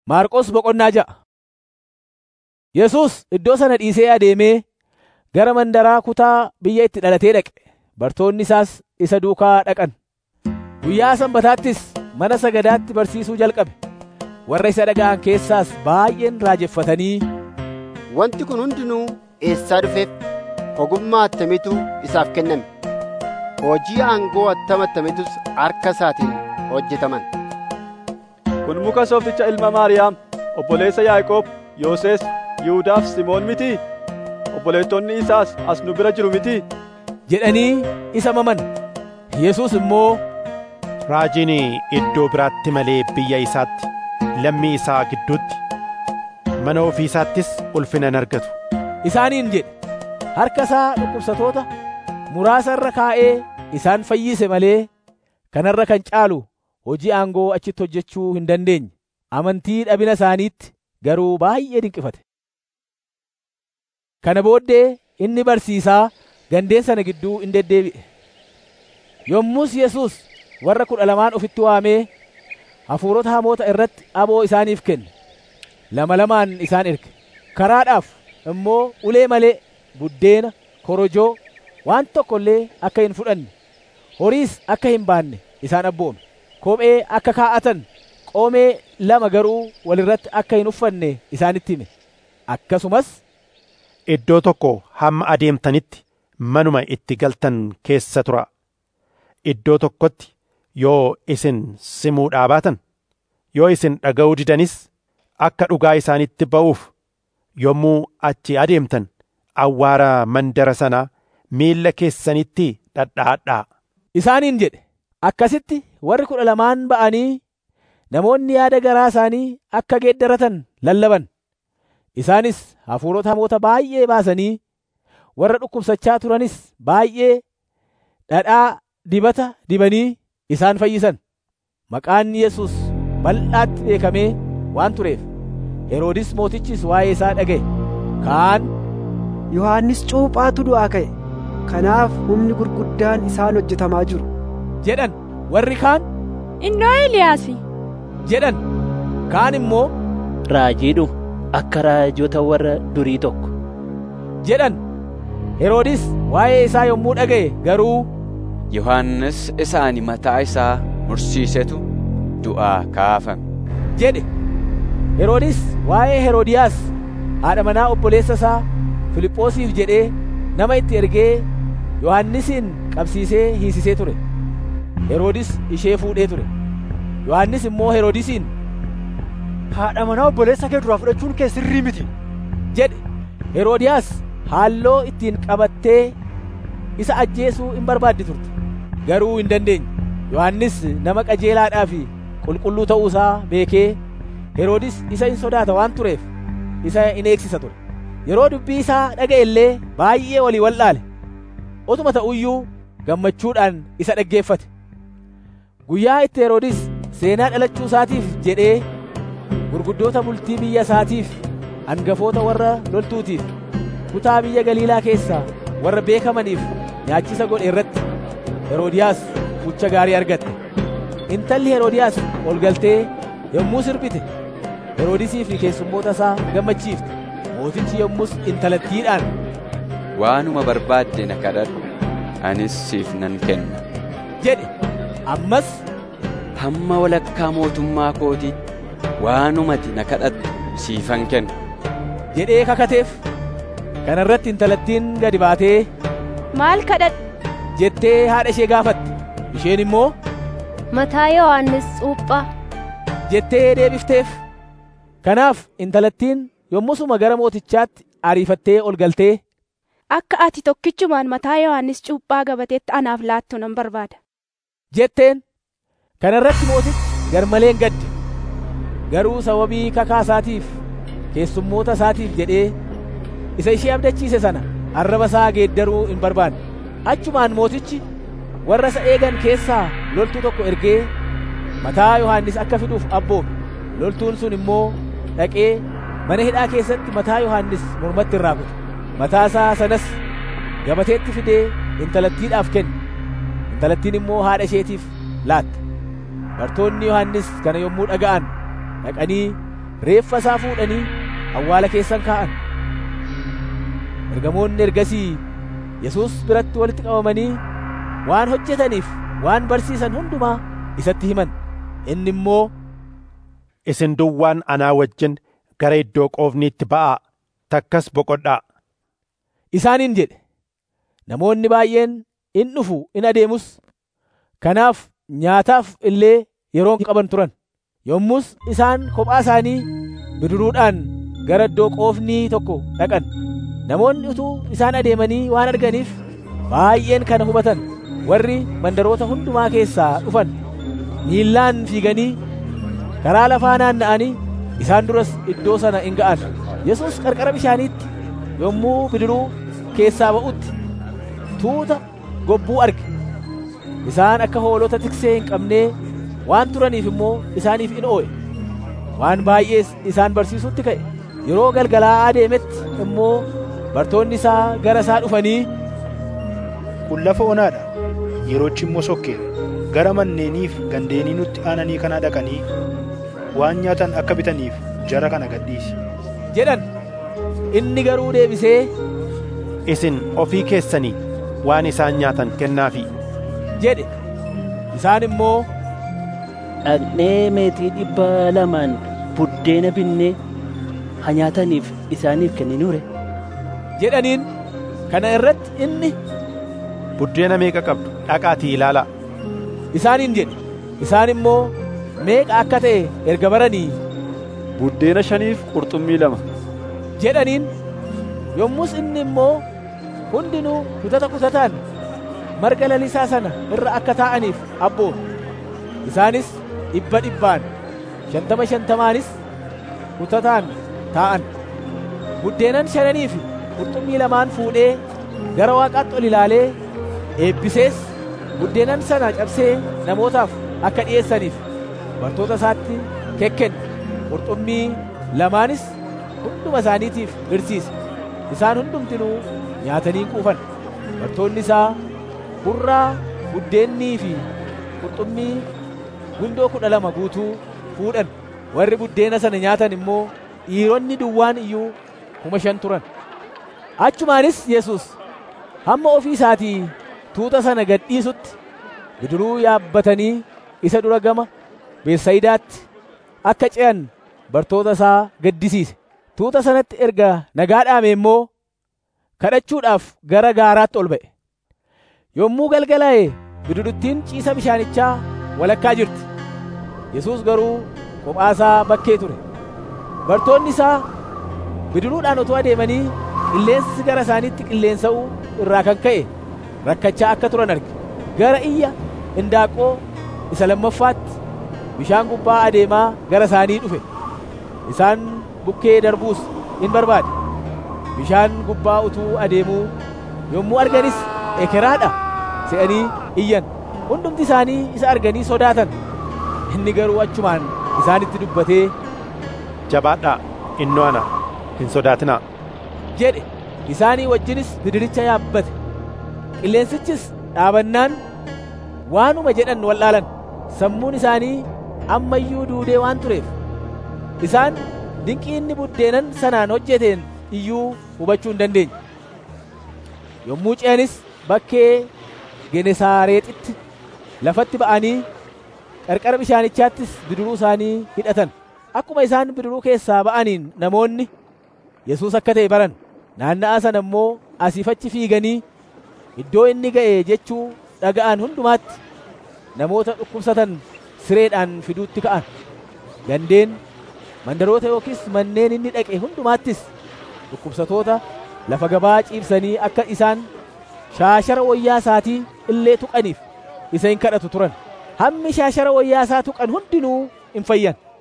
Maarqos boqonnaa ja'a. Yesuus iddoo sana dhiisee adeemee gara mandaraa kutaa biyya itti dhalatee dhaqe. Bartoonni isaas isa duukaa dhaqan. Guyyaa Sanbataattis mana sagadaatti barsiisuu jalqabe. Warra isa dhaga'an keessaas baay'een raajeffatanii, Wanti kun hundinuu eessaa dhufeef? Ogummaa attamiitu isaaf kenname? Hojii aangoo attam attamiitus harka isaatiin hojjetaman? Kun muka soofticha ilma Maariyaam, obboleessa Yaaqoob, Yooses, Yihuudaaf Simoon mitii? Obboleettonni isaas as nu bira jiru mitii? jedhanii isa maman. Yesuus immoo, Raajiin iddoo biraatti malee biyya isaatti, lammii isaa gidduutti, mana ofii isaattis ulfina hin argatu. isaaniin jedhe. Harka isaa dhukkubsatoota muraasa irra kaa'ee isaan fayyise malee kanarra kan caalu hojii aangoo achitti hojjechuu hin dandeenye. Amantii dhabina isaaniitti garuu baay'ee dinqifate. Kana booddee inni barsiisaa gandeen sana gidduu in deddeebi'e. Yommus Yesuus warra kudha lamaan ofitti waamee hafuurota hamoota irratti aboo isaaniif kenne. Lama lamaan isaan erge. Karaadhaaf immoo ulee malee buddeena, korojoo, waan tokko illee akka hin fudhanne, horiis akka hin baanne isaan abboome. Kophee akka kaa'atan, qoomee lama garuu walirratti akka hin uffanne isaanitti hime. Akkasumas Iddoo tokko hamma adeemtanitti manuma itti galtan keessa tura. Iddoo tokkotti yoo isin simuudhaa baatan, yoo isin dhaga'uu didanis akka dhugaa isaanitti ba'uuf yommuu achi adeemtan awwaara mandara sanaa miilla keessanitti dhadha'adhaa. isaaniin jedhe. Akkasitti warri kudha lamaan ba'anii namoonni yaada garaa isaanii akka geeddaratan lallaban. Isaanis hafuurota hamoota baay'ee baasanii warra dhukkubsachaa turanis baay'ee dhadhaa dibata dibanii isaan fayyisan. Maqaan Yesuus bal'aatti beekamee waan tureef Heroodis mootichis waa'ee isaa dhaga'e. Kaan Yohaannis cuuphaatu du'aa ka'e. Kanaaf humni gurguddaan isaan hojjetamaa jiru. jedhan warri kaan Innoo Eliyaasi. jedhan kaan immoo raajiidhu akka raajota warra durii tokko jedhan Heroodis waa'ee isaa yommuu dhaga'e garuu Yohannis isa ani mataa isaa mursiisetu du'aa kaafame. jedhe. Heroodis waa'ee Heroodiyaas haadha manaa obboleessa isaa Filiphoosiif jedhee nama itti ergee Yohannisin qabsiisee hiisisee ture. Heroodis ishee fuudhee ture. Yohannis immoo Heroodisiin Haadha manaa obboleessa kee duraa fudhachuun kee sirrii miti. jedhe. Heroodiyaas haalloo ittiin qabattee isa ajjeesuu in barbaaddi turte. Garuu hin dandeenye. Yohannis nama qajeelaadhaa fi qulqulluu ta'uu isaa beekee Heroodis isa in sodaata waan tureef isa in eegsisa ture. Yeroo dubbii isaa dhaga'e illee baay'ee walii wal'aale. Utuma ta'uyyuu gammachuudhaan isa dhaggeeffate. Guyyaa itti Heroodis seenaa dhalachuu isaatiif jedhee gurguddoota bultii biyya isaatiif hangafoota warra loltuutiif kutaa biyya Galiilaa keessaa warra beekamaniif nyaachisa godhe irratti Heroodiyaas mucha gaarii argatte. Intalli Heroodiyaas ol galtee yommuu sirbite Heroodisii fi keessummoota isaa gammachiifte. Mootichi yommus intalattiidhaan Waanuma barbaadde na kadhadhu, anis siif nan kenna. jedhe. Ammas Hamma walakkaa mootummaa kootiitti waanumati na kadhattu siifan kenna. jedhee kakateef. Kana irratti intalattiin gadi baatee Maal kadhadhu? jettee haadha ishee gaafatte. Isheen immoo Mataa Yohaannis Cuuphaa. jettee deebifteef. Kanaaf intalattiin yommusuma gara mootichaatti ariifattee ol galtee Akka ati tokkichumaan mataa Yohaannis Cuuphaa gabateetti anaaf laattu nan barbaada. jetteen. Kana irratti mootichi garmaleen gadde. Garuu sababii kakaa isaatiif keessummoota isaatiif jedhee isa ishee abdachiise sana arraba isaa geeddaruu hin barbaanne. Achumaan mootichi warra isa eegan keessaa loltuu tokko ergee mataa Yohaannis akka fiduuf abboome. Loltuun sun immoo dhaqee mana hidhaa keessatti mataa Yohaannis mormatti irraa kute. Mataa isaa sanas gabateetti fidee intalattiidhaaf kenne. Intalattiin immoo haadha isheetiif laatte. Bartoonni Yohaannis kana yommuu dhaga'an dhaqanii reeffa isaa fuudhanii awwaala keessan kaa'an ergamoonni ergasii yesus biratti walitti qabamanii waan hojjetaniif waan barsiisan hundumaa isatti himan inni immoo isin duwwaan anaa wajjin gara iddoo qoofniitti ba'aa takkas boqodhaa isaaniin jedhe namoonni baay'een in dhufu in adeemus kanaaf nyaataaf illee yeroon qaban turan yommus isaan kophaa isaanii bidiruudhaan gara iddoo qoofnii tokko dhaqan namoonni utuu isaan adeemanii waan arganiif baay'een kana hubatan warri mandaroota hundumaa keessaa dhufan miillaan fiiganii karaa lafaa naanna'anii isaan duras iddoo sana in ga'an yesus qarqara bishaaniitti yommuu bidiruu keessaa ba'utti tuuta gobbuu arge isaan akka hoolota tiksee hin qabnee waan turaniif immoo isaaniif in oo'e waan baay'ees isaan barsiisutti ka'e yeroo galgalaa adeemetti immoo bartoonni isaa gara isaa dhufanii kun lafa onaadha yeroochi immoo sokkeera gara manneeniif gandeenii nutti aananii kana dhaqanii waan nyaatan akka bitaniif jara kana gadhiisi jedhan inni garuu deebisee isin ofii keessanii waan isaan nyaatan kennaafi jedhe isaan immoo dhaqnee meetii dhibba lamaan buddeena binnee haa nyaataniif isaaniif kenninuure jedhaniin kana irratti inni buddeena meeqa qabdu dhaqaatii ilaalaa isaaniin jedhe isaan immoo meeqa akka ta'e erga baranii buddeena shaniif qurxummii lama jedhaniin yommus inni immoo hundinuu kutata kutataan marga lalisaa sana irra akka taa'aniif abboome isaanis dhibba dhibbaan shantama shantamaanis kutataan taa'an buddeenan shananii fi qurxummii lamaan fuudhee gara waaqaatti ol ilaalee eebbisees buddeenan sana cabsee namootaaf akka dhi'eessaniif bartoota isaatti kekkenne qurxummii lamaanis hunduma isaaniitiif hirsiise isaan hundumtinuu nyaatanii quufan bartoonni isaa hurraa buddeennii fi qurxummii gundoo kudha lama guutuu fuudhan warri buddeena sana nyaatan immoo dhiironni duwwaan iyyuu kuma shan turan achumaanis yesus hamma ofii isaatii tuuta sana gad dhiisutti bidiruu yaabbatanii isa dura gama beessayidaatti akka ce'an bartoota isaa gaddisiise tuuta sanatti erga nagaa dhaame immoo kadhachuudhaaf gara gaaraatti ol ba'e yommuu galgalaa'e bidiruttiin ciisa bishaanichaa walakkaa jirti yesus garuu kophaasaa bakkee ture bartoonni isaa bidiruudhaan otoo adeemanii qilleensi gara isaaniitti qilleensa'uu irraa kan ka'e rakkachaa akka turan arge gara iyya indaaqoo isa lammaffaatti bishaan gubbaa adeemaa gara isaanii dhufe isaan bukkee darbuus in barbaade bishaan gubbaa utuu adeemuu yommuu arganis ekeraadha se'anii iyyan hundumti isaanii isa arganii sodaatan inni garuu achumaan isaanitti dubbatee jabaadhaa innoo ana hin sodaatinaa jedhe isaanii wajjinis bidiricha yaabbate qilleensichis dhaabannaan waanuma jedhan wallaalan sammuun isaanii ammayyuu duudee waan tureef isaan dinqii inni buddeenan sanaan hojjeteen iyyuu hubachuu hin dandeenye yommuu ce'anis bakkee genesaareexitti lafatti ba'anii qarqara bishaanichaattis bidiruu isaanii hidhatan akkuma isaan bidiruu keessaa ba'aniin namoonni yesus akka ta'e baran naanna'aa sana immoo asiifachi fiiganii iddoo inni ga'e jechuu dhaga'an hundumaatti namoota dhukkubsatan sireedhaan fiduutti ka'an gandeen mandaroota yookiis manneen inni dhaqe hundumaattis dhukkubsatoota lafa gabaa ciibsanii akka isaan shaashara wayyaa isaatii illee tuqaniif isa hin kadhatu turan hammi shaashara wayyaa isaa tuqan hundinuu in fayyan